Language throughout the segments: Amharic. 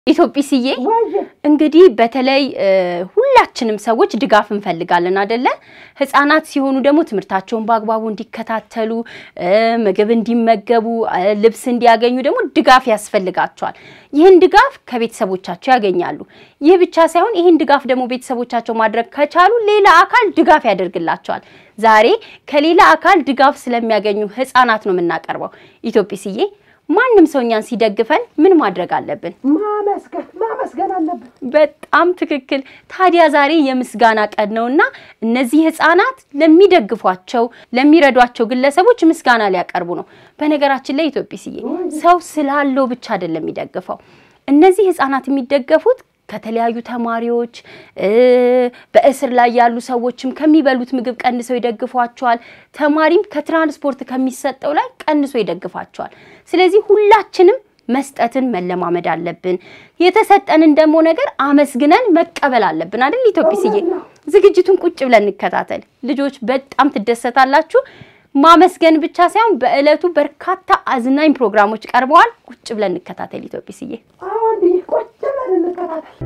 ኢትዮጵስዬ እንግዲህ በተለይ ሁላችንም ሰዎች ድጋፍ እንፈልጋለን አደለ? ህፃናት ሲሆኑ ደግሞ ትምህርታቸውን በአግባቡ እንዲከታተሉ፣ ምግብ እንዲመገቡ፣ ልብስ እንዲያገኙ ደግሞ ድጋፍ ያስፈልጋቸዋል። ይህን ድጋፍ ከቤተሰቦቻቸው ያገኛሉ። ይህ ብቻ ሳይሆን ይህን ድጋፍ ደግሞ ቤተሰቦቻቸው ማድረግ ከቻሉ ሌላ አካል ድጋፍ ያደርግላቸዋል። ዛሬ ከሌላ አካል ድጋፍ ስለሚያገኙ ህፃናት ነው የምናቀርበው። ኢትዮጵስዬ ማንም ሰው እኛን ሲደግፈን ምን ማድረግ አለብን? ማመስገን ማመስገን አለብን። በጣም ትክክል። ታዲያ ዛሬ የምስጋና ቀን ነውና እነዚህ ህፃናት ለሚደግፏቸው ለሚረዷቸው ግለሰቦች ምስጋና ሊያቀርቡ ነው። በነገራችን ላይ ኢትዮጵስዬ ሰው ስላለው ብቻ አይደለም የሚደግፈው። እነዚህ ህፃናት የሚደገፉት ከተለያዩ ተማሪዎች በእስር ላይ ያሉ ሰዎችም ከሚበሉት ምግብ ቀንሰው ይደግፏቸዋል። ተማሪም ከትራንስፖርት ከሚሰጠው ላይ ቀንሶ ይደግፋቸዋል። ስለዚህ ሁላችንም መስጠትን መለማመድ አለብን። የተሰጠንን ደግሞ ነገር አመስግነን መቀበል አለብን አይደል ኢትዮጵስዬ? ዝግጅቱን ቁጭ ብለን እንከታተል። ልጆች በጣም ትደሰታላችሁ። ማመስገን ብቻ ሳይሆን በእለቱ በርካታ አዝናኝ ፕሮግራሞች ቀርበዋል። ቁጭ ብለን እንከታተል ኢትዮጵስዬ። አሁን ቁጭ ብለን እንከታተል።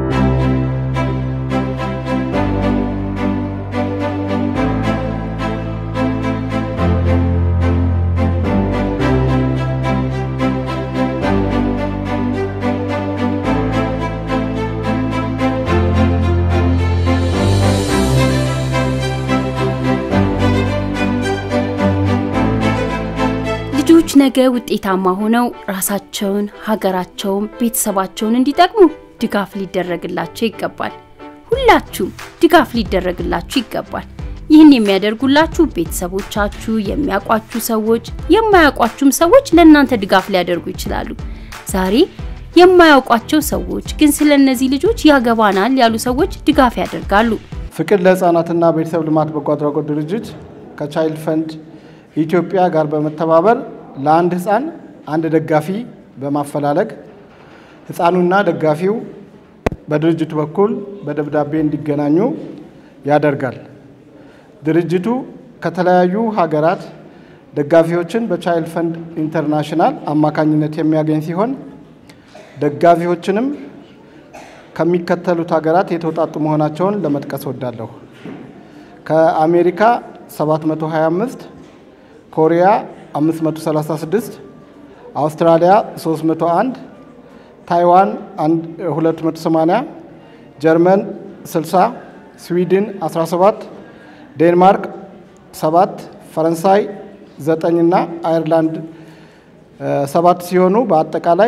ልጆች ነገ ውጤታማ ሆነው ራሳቸውን፣ ሀገራቸውን፣ ቤተሰባቸውን እንዲጠቅሙ ድጋፍ ሊደረግላቸው ይገባል። ሁላችሁም ድጋፍ ሊደረግላችሁ ይገባል። ይህን የሚያደርጉላችሁ ቤተሰቦቻችሁ፣ የሚያውቋችሁ ሰዎች፣ የማያውቋችሁም ሰዎች ለእናንተ ድጋፍ ሊያደርጉ ይችላሉ። ዛሬ የማያውቋቸው ሰዎች ግን ስለ እነዚህ ልጆች ያገባናል ያሉ ሰዎች ድጋፍ ያደርጋሉ። ፍቅር ለህፃናትና ቤተሰብ ልማት በጎ አድራጎት ድርጅት ከቻይልድ ፈንድ ኢትዮጵያ ጋር በመተባበር ለአንድ ህፃን አንድ ደጋፊ በማፈላለግ ህፃኑና ደጋፊው በድርጅቱ በኩል በደብዳቤ እንዲገናኙ ያደርጋል። ድርጅቱ ከተለያዩ ሀገራት ደጋፊዎችን በቻይልድ ፈንድ ኢንተርናሽናል አማካኝነት የሚያገኝ ሲሆን ደጋፊዎችንም ከሚከተሉት ሀገራት የተውጣጡ መሆናቸውን ለመጥቀስ ወዳለሁ። ከአሜሪካ 725 ኮሪያ 536 አውስትራሊያ 301 ታይዋን 280 ጀርመን 60 ስዊድን 17 ዴንማርክ 7 ፈረንሳይ 9 እና አየርላንድ 7 ሲሆኑ በአጠቃላይ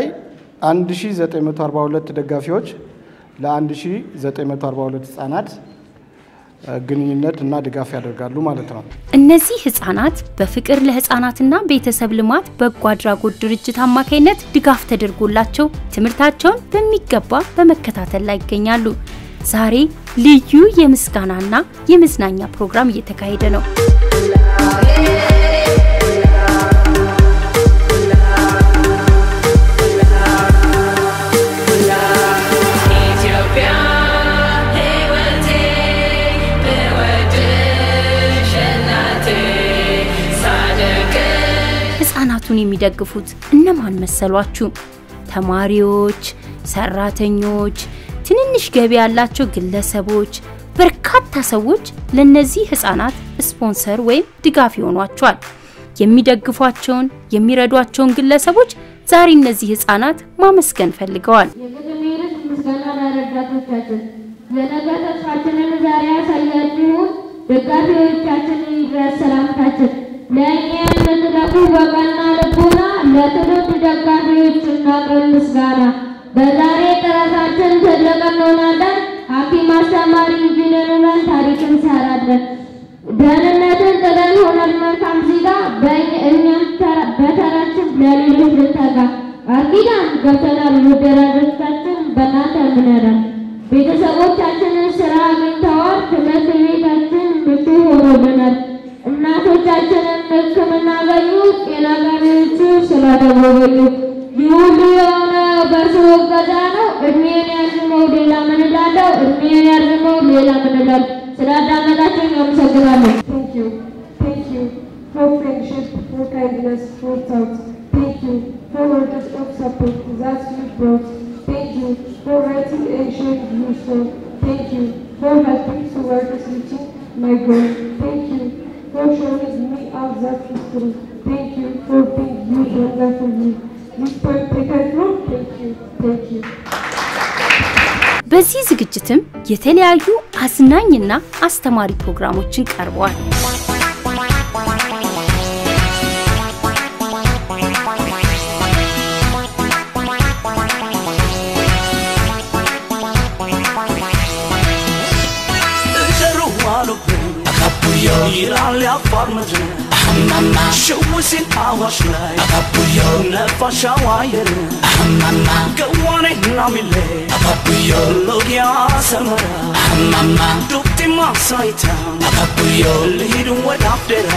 1942 ደጋፊዎች ለ1942 ህጻናት ግንኙነት እና ድጋፍ ያደርጋሉ ማለት ነው። እነዚህ ህጻናት በፍቅር ለህጻናትና ቤተሰብ ልማት በጎ አድራጎት ድርጅት አማካኝነት ድጋፍ ተደርጎላቸው ትምህርታቸውን በሚገባ በመከታተል ላይ ይገኛሉ። ዛሬ ልዩ የምስጋናና የመዝናኛ ፕሮግራም እየተካሄደ ነው። ህጻናቱን የሚደግፉት እነማን መሰሏችሁ? ተማሪዎች፣ ሰራተኞች፣ ትንንሽ ገቢ ያላቸው ግለሰቦች፣ በርካታ ሰዎች ለነዚህ ህጻናት ስፖንሰር ወይም ድጋፍ ይሆኗቸዋል። የሚደግፏቸውን የሚረዷቸውን ግለሰቦች ዛሬ እነዚህ ህጻናት ማመስገን ፈልገዋል። የግድሜርስ ምስጋና ለረዳቶቻችን የነገ ተስፋችንን ዛሬ ያሳያችሁን ደጋፊዎቻችንን ይድረስ ሰላምታችን። ለእኛ የምትለፉ በቀና ልቦና ለትውልድ ደጋፊዎች እናቅርብ ምስጋና። በዛሬ ጥረታችን ትልቅ እንሆናለን። ሐኪም፣ አስተማሪ፣ ኢንጂነር ሆነን ታሪክ እንሰራለን። ደህንነትን ጥለን ሆነን መልካም ዜጋ እኛም በተራችን ለሌሎች ልንተጋ ቃል ኪዳን ገብተናል። ወደራጆቻችን በእናንተ እምነናል። ቤተሰቦቻችንን ስራ አግኝተዋል። ትምህርት ቤታችን ምቹ ሆኖልናል። እናቶቻችንን ሕክምና አገኙ። ጤና ጣቢያዎቹ ስላደጎበኙ ይህ ሁሉ የሆነ በእርስዎ እገዛ ነው። እድሜን ያርዝመው ሌላ ምን እላለሁ? እድሜን ያርዝመው ሌላ ምን እላለሁ? ስላዳመጣችሁኝ አመሰግናለሁ። Thank you. Thank you for friendship, for kindness, for thoughts. Thank you for words of support that you brought. Thank you empathy and shared useful. Thank you for helping towards reaching my goal. Thank you for showing me of that history. Thank you for being you younger for me. This particular group, thank you, thank you. በዚህ ዝግጅትም የተለያዩ አዝናኝና አስተማሪ ፕሮግራሞችን ቀርበዋል። ይላል ያፋር ምድር ሽውሲን አዋሽ ላይ ነፋሻው አየር ገዋኔ ናሚሌ ሎጊያ ሰመራ ዱብቲ ማሳይታ ልሂድ ወደ አፍዴራ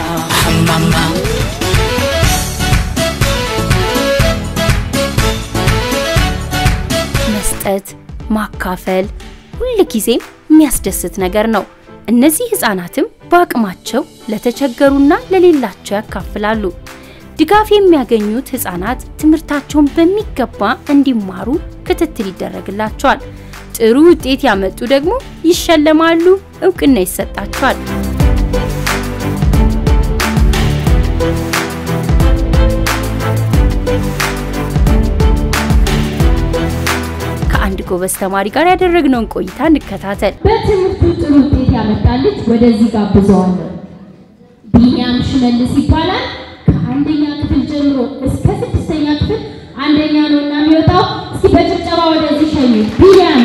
መስጠት፣ ማካፈል ሁልጊዜም የሚያስደስት ነገር ነው። እነዚህ ህፃናትም በአቅማቸው ለተቸገሩና ለሌላቸው ያካፍላሉ። ድጋፍ የሚያገኙት ህፃናት ትምህርታቸውን በሚገባ እንዲማሩ ክትትል ይደረግላቸዋል። ጥሩ ውጤት ያመጡ ደግሞ ይሸለማሉ፣ እውቅና ይሰጣቸዋል። ከአንድ ጎበዝ ተማሪ ጋር ያደረግነውን ቆይታ እንከታተል። በትምህርቱ ጥሩ ውጤት ያመጣ ልጅ ወደዚህ ጋብዘዋለሁ። ቢኒያም ሽመልስ ይባላል። ከአንደኛ ክፍል ጀምሮ እስከ ስድስተኛ ክፍል አንደኛ ነው እና የሚወጣው። እስኪ በጭብጨባ ወደዚህ ሸኙ። ቢኒያም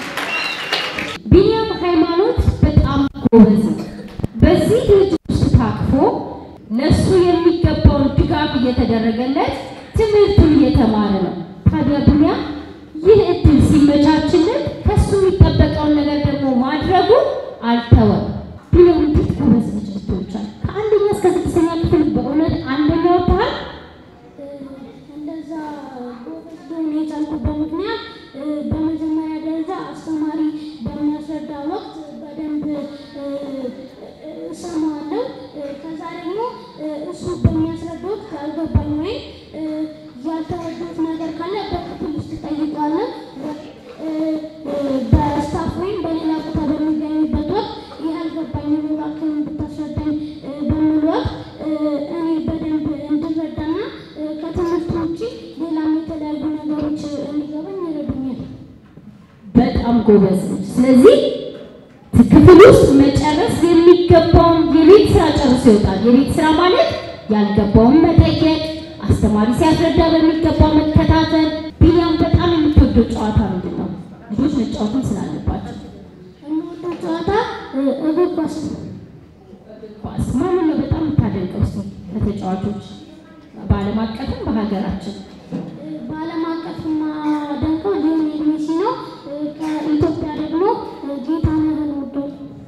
ቢኒያም ሃይማኖት በጣም ጎበዝ ነው። በዚህ ልጅ ውስጥ ታቅፎ ለእሱ የሚገባውን ድጋፍ እየተደረገለት ትምህርቱን እየተማረ ነው። ታዲያ ቢኒያም ይህ እድል ሲመቻችለት ከሱ የሚጠበቀውን ነገር ደግሞ ማድረጉ አልተወም። ቢኒያም እንዴት ጎበዝ ልጅ ልትሆን ቻልክ? ከአንደኛ እስከ ስድስተኛ ክፍል በእውነት አንደኛ ወጥተሃል? እንደዛ ጎበዝ ልሆን የቻልኩበት ምክንያት እ፣ በመጀመሪያ ደረጃ አስተማሪ በሚያስረዳ ወቅት በደንብ እ፣ እ፣ እሰማዋለሁ። እ፣ ከዛ ደግሞ እ፣ እሱ በሚያስረዳ ወቅት ያልገባኝ ወይም እ፣ ያልተረዳሁት ነገር ካለ በክፍል ውስጥ እጠይቃለሁ። እ፣ እ፣ በስታፍ ወይም በሌላ ቦታ በሚገኝበት ወቅት ይህ አልገባኝም እባክህን ብታስረዳኝ እ፣ በምል ወቅት እ፣ እኔ በደንብ እንድረዳና እ፣ ከትምህርቱ ውጭ ሌላም የተለያዩ ነገሮች እንዲገባኝ ይረዱኛል። በጣም ጎበዝ ልጅ። ስለዚህ ክፍል ውስጥ መጨረስ የሚገባውን የቤት ስራ ጨርሶ ይወጣል። የቤት ስራ ማለት ያልገባውን መጠየቅ፣ አስተማሪ ሲያስረዳ በሚገባ መከታተል። ቢኒያም በጣም የምትወደው ጨዋታ ምንድን ነው? ልጆች መጫወትም ስላለባቸው የምወደው ጨዋታ እ፣ እግር ኳስ ነው። ኳስ። ማንን ነው በጣም የምታደንቀው? እስኪ ከተጫዋቾች በዓለም አቀፍም በሀገራችን እ፣ በዓለም አቀፍ የማደንቀው ሊዮኔል ሜሲ ነው። እ፣ ከኢትዮጵያ ደግሞ እ፣ ጌታነህን እወዳለሁ።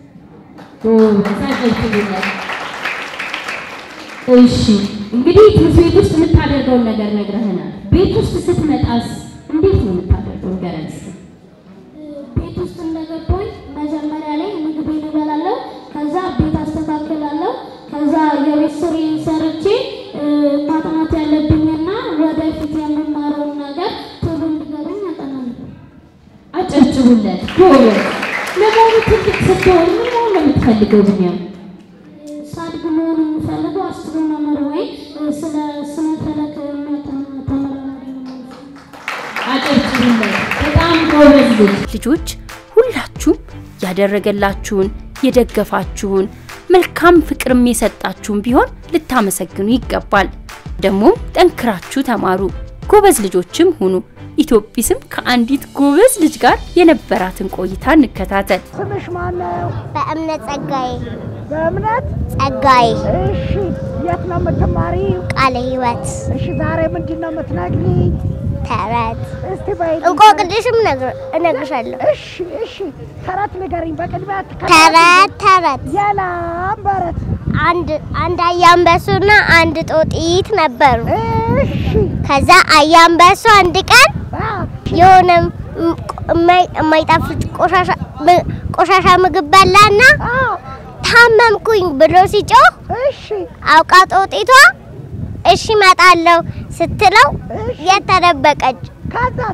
ሳይገልጽልኛል። እሺ እንግዲህ ትምህርት ቤት ውስጥ የምታደርገውን ነገር ነግረህናል። ቤት ውስጥ ስትመጣስ እንዴት ነው የምታደርገው? ንገረን እስኪ። ቤት ውስጥ እንደገባሁኝ መጀመሪያ ላይ ምግቤን እበላለሁ። ከዛ ቤት አስተካክላለሁ። ከዛ የቤት ስራዬን ሰርቼ እ፣ ማጥናት ያለብኝና ወደፊት የምማረውን ነገር ቶሎ እንዲገባኝ አጠናለሁ። አጨብጭቡለት። ጎበዝ። ለመሆኑ ትልቅ ስትሆን ምን መሆን ነው የምትፈልገው ቢኒያም? ሳድግ መሆን የምፈልገው አስትሮኖመር ወይም እ፣ ስለ ስነ ፈለክ የሚያጠና ተመራማሪ ነው ማለት ነው። አጨብጭቡለት። በጣም ጎበዝ ልጅ። ልጆች ሁላችሁም ያደረገላችሁን የደገፋችሁን መልካም ፍቅርም የሰጣችሁን ቢሆን ልታመሰግኑ ይገባል። ደግሞም ጠንክራችሁ ተማሩ፣ ጎበዝ ልጆችም ሁኑ። ኢትዮጲስም ከአንዲት ጎበዝ ልጅ ጋር የነበራትን ቆይታ እንከታተል። ስምሽ ማን ነው? በእምነት ጸጋዬ በእምነት ጸጋዬ እሺ። የት ነው የምትማሪው? ቃለ ሕይወት እሺ። ዛሬ ምንድን ነው የምትነግሪኝ? ተረት እስቲ በይ። እንቆቅልሽም ነግር- እነግርሻለሁ። እሺ፣ እሺ። ተረት ንገሪኝ በቅድሚያ። ተረት ተረት የላም በረት። አንድ አንድ አያ አንበሶና አንድ ጦጢት ነበሩ። እሺ። ከዛ አያ አንበሶ አንድ ቀን አ፣ የሆነ ም- የማይ- የማይጣፍጥ ቆሻሻ ም- ቆሻሻ ምግብ በላና አዎ፣ ታመምኩኝ ብሎ ሲጮህ እሺ። አውቃ ጦጢቷ እሺ እመጣለሁ ስትለው እሺ። የት ተደበቀች? ከዛስ?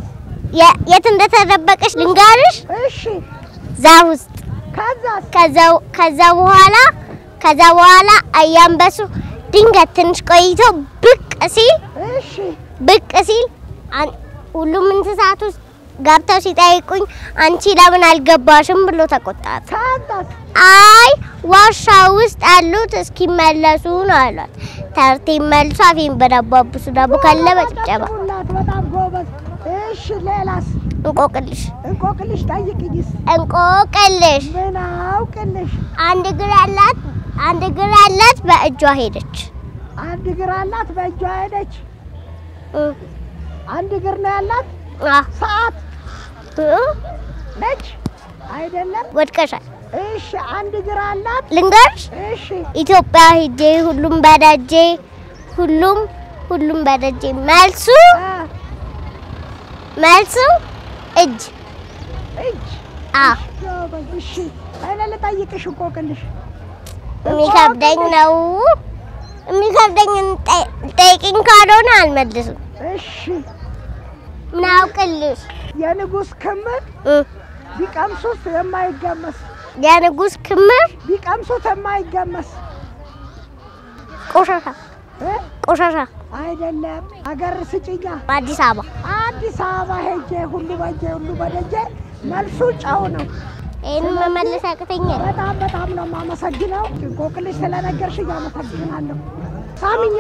የ- የት እንደተደበቀች ልንገርሽ። እሺ ዛፍ ውስጥ ከዛስ ከዛ ከዛ በኋላ ከዛ በኋላ አያንበሱ ድንገት ትንሽ ቆይቶ ብቅ ሲል እሺ ብቅ ሲል አን- ሁሉም እንስሳት ውስጥ ገብተው ሲጠይቁኝ አንቺ ለምን አልገባሽም ብሎ ተቆጣት። ከዛስ አይ ዋሻ ውስጥ ያሉት እስኪመለሱ ነው አሏት። ተርቴ መልሶ አፌን በዳቦ አብሱ ዳቦ ካለ በጭብጨባ ጨብጡላት። በጣም ጎበዝ። እሺ ሌላስ? እንቆቅልሽ እንቆቅልሽ ጠይቅኝስ። እንቆቅልሽ ምን አውቅልሽ? አንድ እግር ያላት አንድ እግር ያላት በእጇ ሄደች። አንድ እግር አላት፣ በእጇ ሄደች። እ አንድ እግር ነው ያላት። አ ሰዓት እ ነች አይደለም? ወድቀሻል። እሺ አንድ እግር አላት። ልንገርሽ እሺ ኢትዮጵያ ሂጄ ሁሉም በደጄ ሁሉም ሁሉም በደጄ መልሱ አ መልሱ እጅ እጅ አ ጎበዝ። እሺ እኔ ልጠይቅሽ እንቆቅልሽ። የሚከብደኝ ነው የሚከብደኝ ጠይቅኝ ካልሆነ አልመልስም። እሺ ምን አውቅልሽ የንጉሥ ክምር እ ቢቀምሱት የማይገመስ የንጉሥ ክምር ቢቀምሱት የማይገመስ ቆሻሻ እ? ቆሻሻ አይደለም። አገር ስጭኛ። አዲስ አበባ አዲስ አበባ ሄጄ ሁሉ በጄ ሁሉ በደጄ መልሱ ጨው ነው። ይህን መመለስ ያቅተኛል። በጣም በጣም ነው የማመሰግነው። እንቆቅልሽ ስለነገርሽኝ አመሰግናለሁ። ሳሚኛ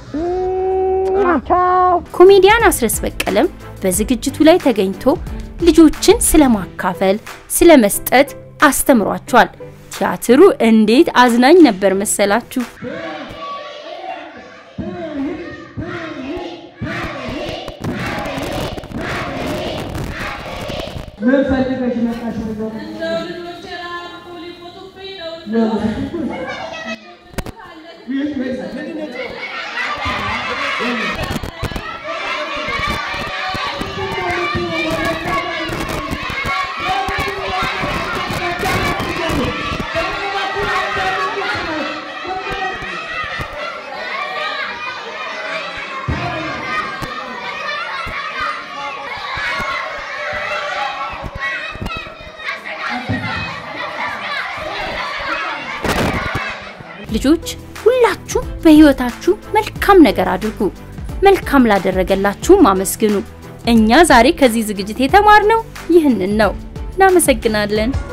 ቻው። ኮሜዲያን አስረስ በቀለም በዝግጅቱ ላይ ተገኝቶ ልጆችን ስለማካፈል፣ ስለ መስጠት አስተምሯቸዋል። ቲያትሩ እንዴት አዝናኝ ነበር መሰላችሁ! ምን ፈልገሽ መጣሽ? ልጆች ሁላችሁ በህይወታችሁ መልካም ነገር አድርጉ። መልካም ላደረገላችሁም አመስግኑ። እኛ ዛሬ ከዚህ ዝግጅት የተማርነው ይህንን ነው። እናመሰግናለን።